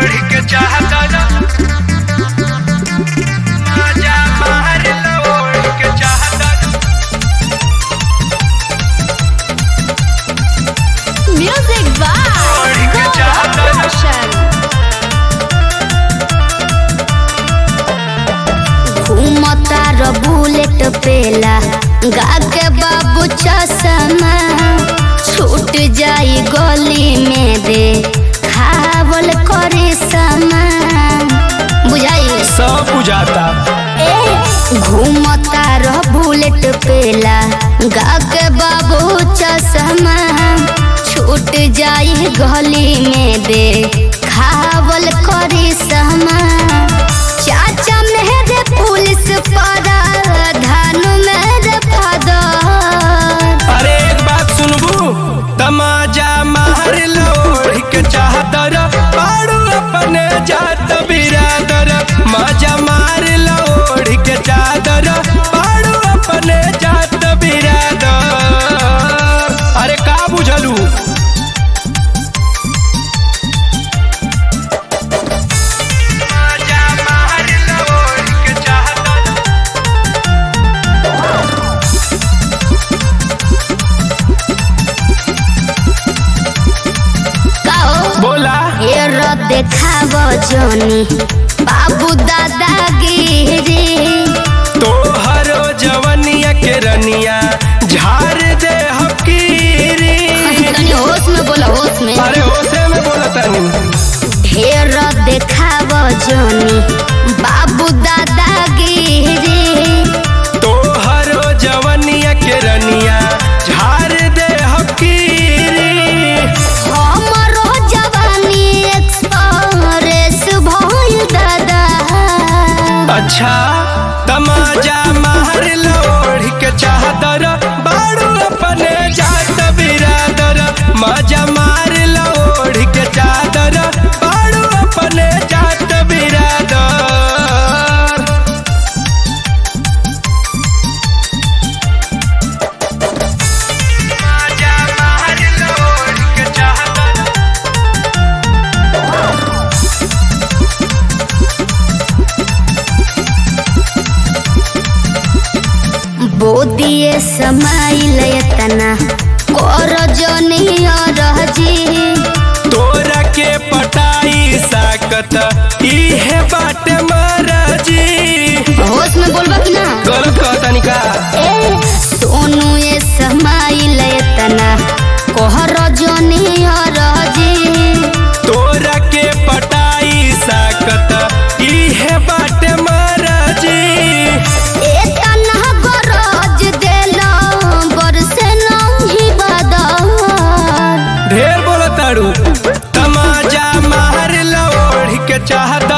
ओढ़ के चाहता ना मजा मार लो ओढ़ के चाहता ना Music by ओढ़ के चाहता ना Roshan. घूमता र बुलेट पेला गा के बाबू चश्मा छूट जाई गली में दे खावल करे सामान बुझाई सब बुझाता घूमता र बुलेट पेला गा के बाबू चश्मा छूट जाई गली में दे खावल करे सामान चाचा मेरे पुलिस पारा धान मेरे फादर अरे एक बात सुनबू तमाजा मार लो ओढ़ के चाहतर पाड़ू अपने जात बिरादर मजा मार लो ओढ़ के चादर पाड़ू अपने जात बिरादर अरे का बुझलू मजा मार लो ओढ़ के चाहतर काओ बोला हेर देखाव जोनी बाबू दादागिरी तोहरो जवनिया के रनिया झार दे हकीरी तनी होश में बोला होश में अरे होसे में बोला तनी ढेर देखाव जोनी बाबू दादागिरी तोहरो जवनिया के रनिया झार दे हकीरी हमरो जवानी एक्सप्रेस भइल दादा अच्छा तमाजा मार लो ओढ़ के चादर बाड़ू अपने जात बिरादर मजा मार लो ओढ़ के चादर बाड़ू अपने जात बिरादर मजा मार लो ओढ़ के चादर बोदिए समाइल एतना कर जनिया रहजी तोरा के पटाई साकत इहे बाटे महाराजी होश में बोलबा कि ना गलत कहतानी का ए सोनू ए समाइल एतना कहर जनिया रहजी तोरा के पटाई साकत इहे बाटे महाराजी एतना गरज देला बरसे नहीं बदर ढेर बोलताड़ू तमाजा मार लो ओढ़ के चाहत